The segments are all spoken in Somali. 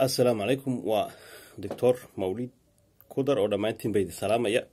assalaamu calaykum waa doctor mawlid kudar oo dhammaantiin baydi salaamaya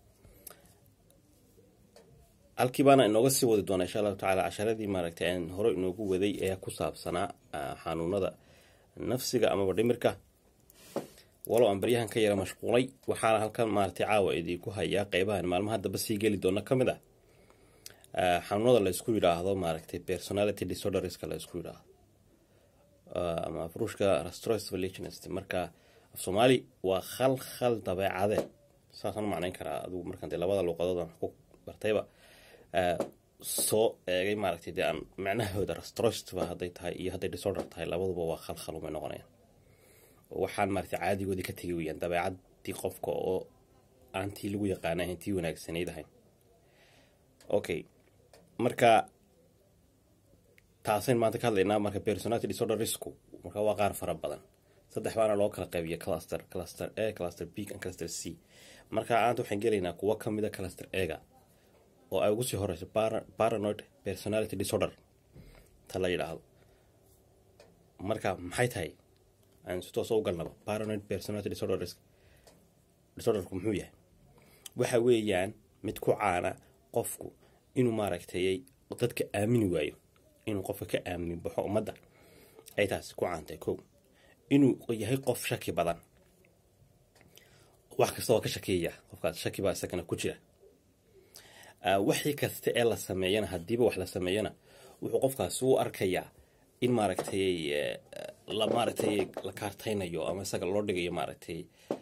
halkii baana inooga sii wadi doonaa insha allahu tacaala casharadii maaragtay aan hore inoogu waday ee ku saabsanaa xanuunada nafsiga amaba dhimirka walow aan baryahan ka yara mashquulay waxaana halkan maaragtay caawa idinku hayaa qeybahan maalmaha damba sii geli doona ka mid ah xanuunada la isku yidhaahdo maaragtay personality disorderska la isku yidhaahdo ama afruushka rastrost religionist marka af soomaali waa khal khal dabeecadeed saasaan u macnayn karaa adigu markaan dee labada luuqadood aan ku bartayba soo eegay maaragtay dee aan macnahooda rastrostva hadday tahay iyo hadday disorder tahay labaduba waa khal khal umay noqonayaan waxaan maaragtay caadigoodii ka tegi weyaan dabeecadii qofka oo aan tii lagu yaqaana ahayn tii wanaagsanayd ahayn okay marka taasayn maanta ka hadlaynaa marka personality disorder risku marka waa qaar fara badan saddex baana loo kala qaybiya cluster cluster a cluster b and cluster c marka aanta waxaan gelaynaa kuwo ka mida cluster ega oo ay ugu sii horeyso paranoid personality disorder ta la yidhaahdo marka maxay tahay aan si toosa u galnaba paranoid personality disorder disorderku muxuu yahay waxa weeyaan mid ku caana qofku inuu maaragtay dadka aamini waayo inuu qofka ka aamin baxo ummadda ay taasi ku caantay kow inuu yahay qof shaki badan wax kasta oo ka shakiya qofkaas shaki baa isagana ku jira wixii kasta ee la sameeyana haddiiba wax la sameeyana wuxuu qofkaasi u arkayaa in maaragtay la maaragtay la kaartaynayo ama isaga loo dhigayo maaragtay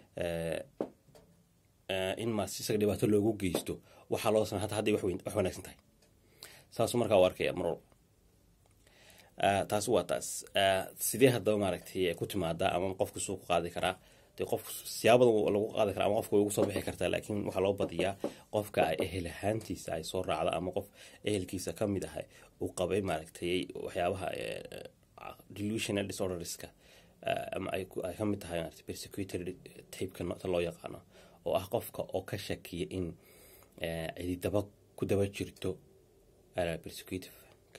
in maas isaga dhibaato loogu geysto waxaa loo samey hata hadday wax wanaagsan tahay saasuu markaa u arkaya mar walba taasi waa taas sidee haddaba maaragtay ku timaadaa ama qofku suu ku qaadi karaa dee qof siyaabadan lagu qaadi karaa ama qofka way ugu soo bixi kartaa laakiin waxaa loo badiyaa qofka ay ehel ahaantiisa ay soo raacda ama qof ehelkiisa ka mid ah uu qabay maaragtay waxyaabaha delusional disorderska ama ay ka mid tahay persecutory tapeka ta loo yaqaano oo ah qofka oo ka shakiya in cidi daba ku daba jirto persecutive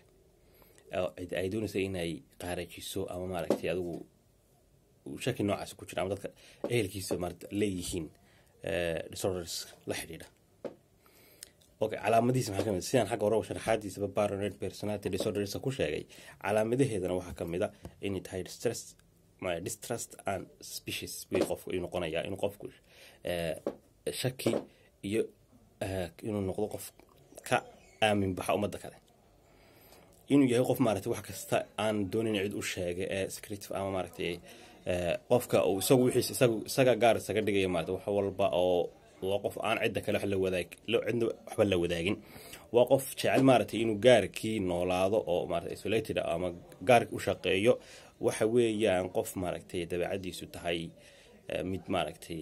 ay doonaysa inay qaarajiso ama maaragtay adigu shaki noocaas ku jira ama dadka ehelkiisa maarata leeyihiin disorders la xidhiidha okay calaamadihiisa maxaa kamid sidaan xagga hore sharaxaadiisaba paranoid personality disordersa ku sheegay calaamadaheedana waxaa kamid a inay tahay distress distrust and suspicious bay qofku inuu noqonayaa inuu qofku shaki iyo inuu noqdo qof ka aamin baxa ummadda kale inuu yahay qof maaragtay wax kasta aan doonin cid u sheegay ee secretive ama maaragtay qofka uu isagu wixiis isagu isaga gaar isaga dhigaya maarata wax walba oo waa qof aan cidda kale wax la wadaag cidna waxba la wadaagin waa qof jecel maaragtay inuu gaarkii noolaado oo maarata isolated ama gaarki u shaqeeyo waxa weeyaan qof maaragtay dabeecadiisu tahay mid maaragtay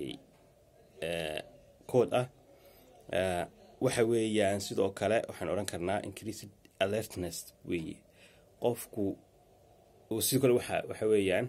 kood ah waxa weeyaan sidoo kale waxaan odhan karnaa increased alertness weeye qofku sidoo kale waxa waxa weeyaan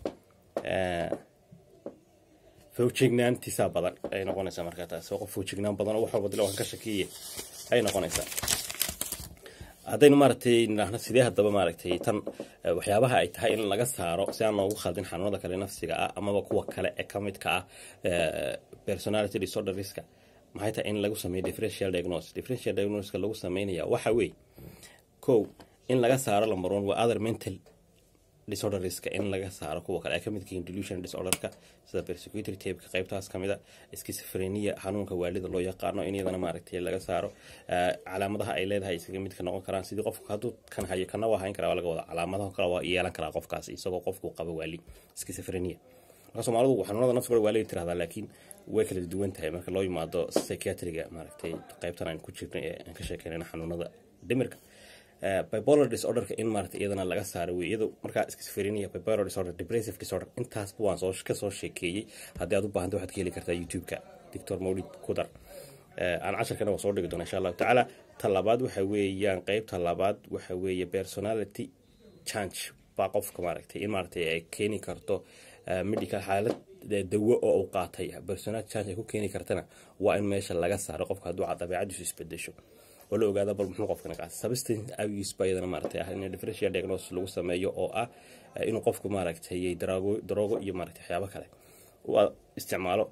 fawjignaantiisaa badan ay noqonaysaa markaa taas waa qof fawjignaan badan oo wax walba dila waan ka shakiye ay noqonaysaa haddaynu maaragtay nidhaahno sidee haddaba maaragtay tan waxyaabaha ay tahay in laga saaro si aan loogu khaldin xanuunada kale nafsiga ah amaba kuwa kale ee ka midka ah personality disorderska maxay tahay in lagu sameeyo differential diagnosis differential diagnoska lagu sameynaya waxa weeye kow in laga saaro lamber one waa other mental disorderska in laga saaro kuwa kale ay ka midka yihiin delusion disorderka sida persecutory tapeka qaybtaas ka mid a schizophrenia xanuunka waalida loo yaqaano in iyadana maaragtay laga saaro calaamadaha ay leedahay isaga midka noqon karaan sidii qofku hadduu kan hayo kana waa hayn karaa waa laga wada calaamadaha kale waa yeelan karaa qofkaas isagoo qofku qaba waali schizophrenia marka soomaalidu xanuunada nafsiga waa laga tirahdaa laakiin way kala duwan tahay marka loo yimaado psychiatriga maaragtay qaybtan aan ku jirnay ee aan ka sheekeynayna xanuunada dhimirka bipolar disorderka in maarata iyadana laga saaro wey iyado markaa schizophrenia bipolar disorder depressive disorder intaasba waan soo kasoo sheekeeyey haddii aad u baahanta waxaad ka heli kartaa youtube-ka doctor mawlid kudar aan casharkana waa soo dhigi doona insha allahu tacaala ta labaad waxa weeyaan qeybta labaad waxa weeye personality change baa qofka maaragtay in maaragtay ay keeni karto medical xaalad dawo oo uu qaatay personality change ay ku keeni kartana waa in meesha laga saaro qofka hadduu dabeecadiisu isbedesho oo la ogaada bal muxuu qofkana qaata substance abuse baa iyadana maaragtay ah in differential diagnosis lagu sameeyo oo ah inuu qofku maaragtay daraago daroogo iyo maaragtay waxyaabo kale uu isticmaalo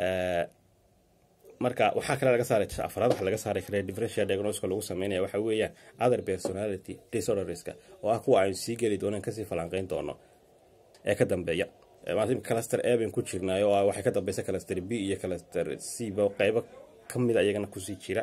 marka waxaa kale laga saaray afraad waxa laga saari kara differential diagnoska lagu sameynaya waxa weeyaan other personality disorderska oo ah kuwa aynu sii geli doonaan kasii falanqeyn doono ee ka dambeeya cluster a bayn ku jirnaay oo waxay ka dambeysa cluster b iyo cluster c ba qeybo kamida iyagana kusii jira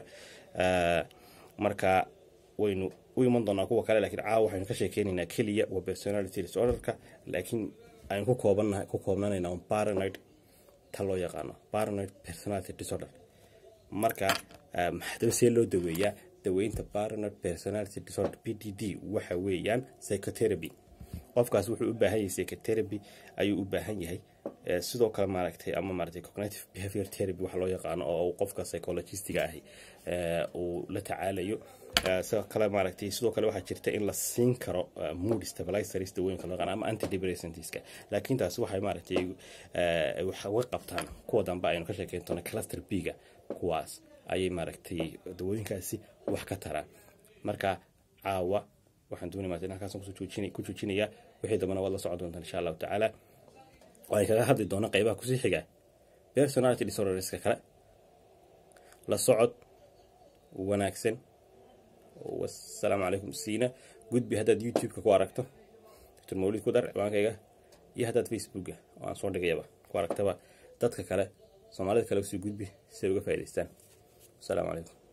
marka waynu u iman doonaa kuwa kale lakiin caawa waxaynu ka sheekeynaynaa keliya waa personality disorderka laakiin aynu ku koobanahay ku koobnanayna on paranoid ta loo yaqaano paranoid personality disorder marka maxdaba see loo daweeyaa daweynta paranoid personality disorder p d d waxa weeyaan psychotherapy qofkaas wuxuu u baahan yahay psychotherapy ayuu u baahan yahay sidoo kale maaragtay ama maaragtay cognitive behavior therapy waxa loo yaqaano oo qofka psychologistiga ahi uu la tacaalayo sidoo kale maaragtay sidoo kale waxaa jirta in la siin karo mood stabilizers dawooyinka loo yaqaano ama antidepressantiska laakiin taasi waxay maaragtay wax uga qabtaan kuwa dambe aynu ka sheekeyn doona cluster b-ga kuwaas ayay maaragtay dawooyinkaasi wax ka taraan marka caawa waxaan doonay maartay halkaas ku joojinaya wixii dambana waad la socon doontaan insha allahu tacaala waxay kaga hadli doona qeybaha kusii xiga personality disorderska kale la socod wanaagsan wasalaamu calaykum siina gudbi haddaad youtube-ka ku aragto dr mawlid ku dar ciwaankayga iyo haddaad facebooka oo aan soo dhigayaba ku aragtaba dadka kale soomaalida kale usii gudbi si ay uga faa'idaystaan wasalaamu calaykum